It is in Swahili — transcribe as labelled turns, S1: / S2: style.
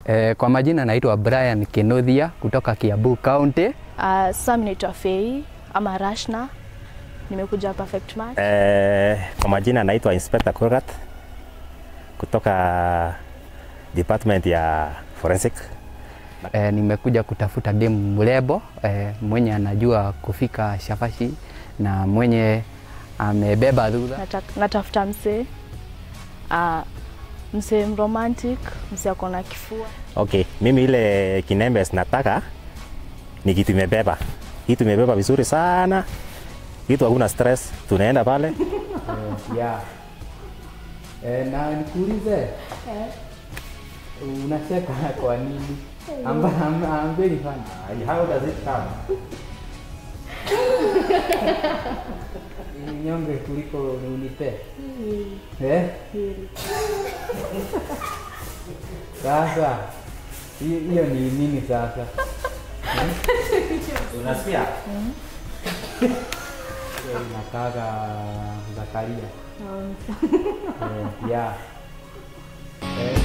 S1: Eh, kwa majina naitwa Brian Kenothia kutoka Kiambu County.
S2: Uh, sasa mimi naitwa Fei ama Rashna, nimekuja Perfect Match.
S3: Eh, kwa majina naitwa Inspector Kurgat kutoka department ya forensic.
S1: Eh, nimekuja kutafuta game mrembo eh, mwenye anajua kufika shafashi na mwenye amebeba dhudha.
S2: Nata- Natafuta msee uh, msee romantic, msee ako na kifua.
S3: Okay, mimi ile kinembe nataka ni kitu imebeba, kitu imebeba vizuri sana, kitu hakuna stress, tunaenda pale
S1: Eh, yeah. Eh, na nikuulize unacheka kwa nini? Amba, amba, ambeni fani.
S3: How does it come?
S1: Nyonge kuliko unipe. Eh? Sasa hi- hiyo ni nini sasa?
S3: Unasikia?
S1: Hiyo inakaga Zakaria. Eh, yeah. Eh,